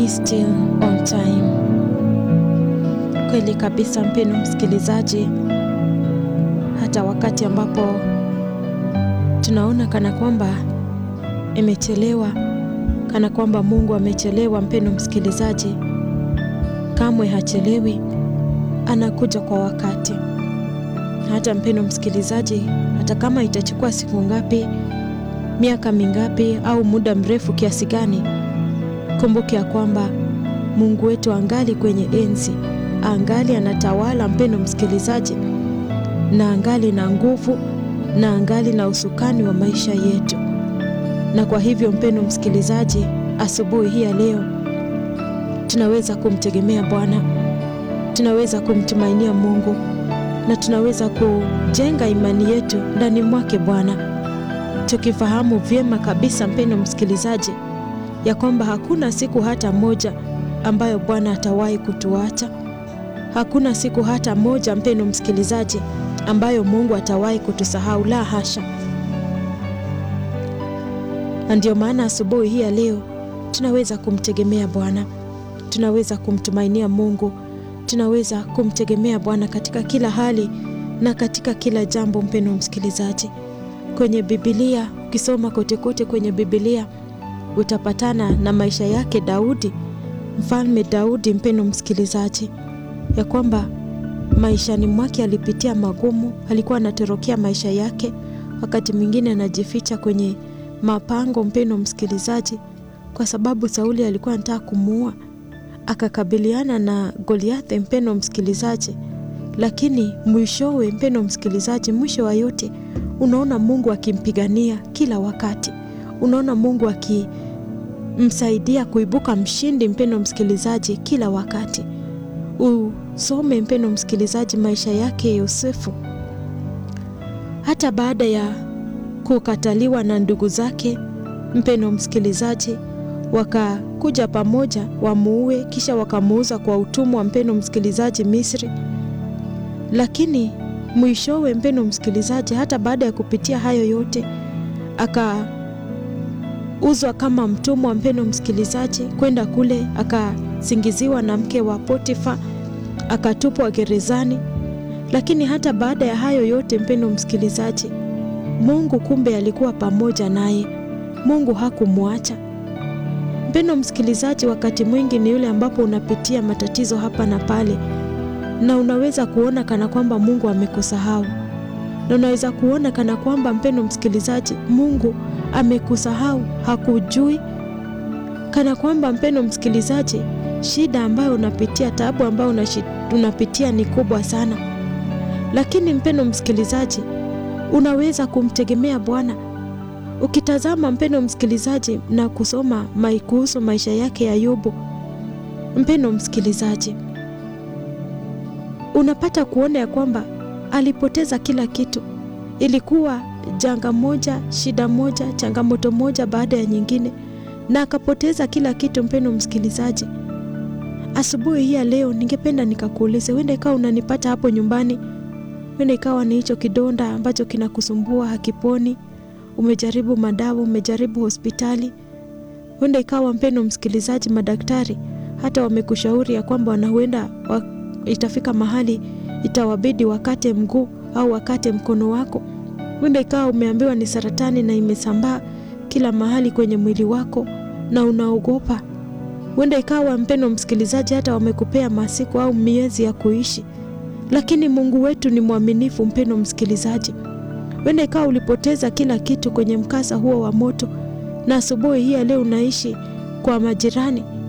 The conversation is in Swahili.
Still on time. Kweli kabisa, mpeno msikilizaji, hata wakati ambapo tunaona kana kwamba imechelewa, kana kwamba Mungu amechelewa, mpeno msikilizaji, kamwe hachelewi, anakuja kwa wakati. Hata mpeno msikilizaji, hata kama itachukua siku ngapi, miaka mingapi, au muda mrefu kiasi gani, kumbuke ya kwamba Mungu wetu angali kwenye enzi, angali anatawala, mpendo msikilizaji, na angali na nguvu na angali na usukani wa maisha yetu. Na kwa hivyo, mpendo msikilizaji, asubuhi hii ya leo tunaweza kumtegemea Bwana, tunaweza kumtumainia Mungu na tunaweza kujenga imani yetu ndani mwake Bwana, tukifahamu vyema kabisa, mpendo msikilizaji, ya kwamba hakuna siku hata moja ambayo Bwana atawahi kutuacha. Hakuna siku hata moja, mpendo msikilizaji, ambayo Mungu atawahi kutusahau, la hasha. Na ndio maana asubuhi hii ya leo tunaweza kumtegemea Bwana, tunaweza kumtumainia Mungu, tunaweza kumtegemea Bwana katika kila hali na katika kila jambo. Mpendo msikilizaji, kwenye Biblia ukisoma kote kote kwenye Biblia utapatana na maisha yake Daudi, mfalme Daudi, mpendo msikilizaji, ya kwamba maishani mwake alipitia magumu, alikuwa anatorokea maisha yake, wakati mwingine anajificha kwenye mapango, mpendo msikilizaji, kwa sababu Sauli alikuwa anataka kumuua, akakabiliana na Goliathi, mpendo msikilizaji, lakini mwishowe, mpendo msikilizaji, mwisho wa yote unaona Mungu akimpigania kila wakati, unaona Mungu akimsaidia kuibuka mshindi, mpendo msikilizaji, kila wakati. Usome mpendo msikilizaji, maisha yake Yosefu, hata baada ya kukataliwa na ndugu zake, mpendo msikilizaji, wakakuja pamoja wamuue, kisha wakamuuza kwa utumwa, mpendo msikilizaji, Misri. Lakini mwishowe, mpendo msikilizaji, hata baada ya kupitia hayo yote akauzwa kama mtumwa, mpendo msikilizaji, kwenda kule akasingiziwa na mke wa Potifa akatupwa gerezani. Lakini hata baada ya hayo yote, mpendo msikilizaji, Mungu kumbe alikuwa pamoja naye. Mungu hakumwacha. Mpendo msikilizaji, wakati mwingi ni yule ambapo unapitia matatizo hapa na pale, na unaweza kuona kana kwamba Mungu amekusahau, na unaweza kuona kana kwamba mpendo msikilizaji, Mungu amekusahau, hakujui, kana kwamba mpendo msikilizaji shida ambayo unapitia, taabu ambayo unapitia ni kubwa sana. Lakini mpendo msikilizaji, unaweza kumtegemea Bwana. Ukitazama mpendo msikilizaji na kusoma kuhusu maisha yake ya Ayubu, mpendo msikilizaji, unapata kuona ya kwamba alipoteza kila kitu. Ilikuwa janga moja, shida moja, changamoto moja baada ya nyingine, na akapoteza kila kitu. Mpendo msikilizaji Asubuhi hii ya leo ningependa nikakuulize, wenda ikawa unanipata hapo nyumbani, wenda ikawa ni hicho kidonda ambacho kinakusumbua hakiponi, umejaribu madawa, umejaribu hospitali, wenda ikawa mpendo msikilizaji, madaktari hata wamekushauri ya kwamba wanahuenda wa, itafika mahali itawabidi wakate mguu au wakate mkono wako. Wenda ikawa umeambiwa ni saratani na imesambaa kila mahali kwenye mwili wako na unaogopa Wenda ikawa mpendo msikilizaji, hata wamekupea masiku au miezi ya kuishi, lakini Mungu wetu ni mwaminifu. Mpendo msikilizaji, wenda ikawa ulipoteza kila kitu kwenye mkasa huo wa moto, na asubuhi hii leo unaishi kwa majirani,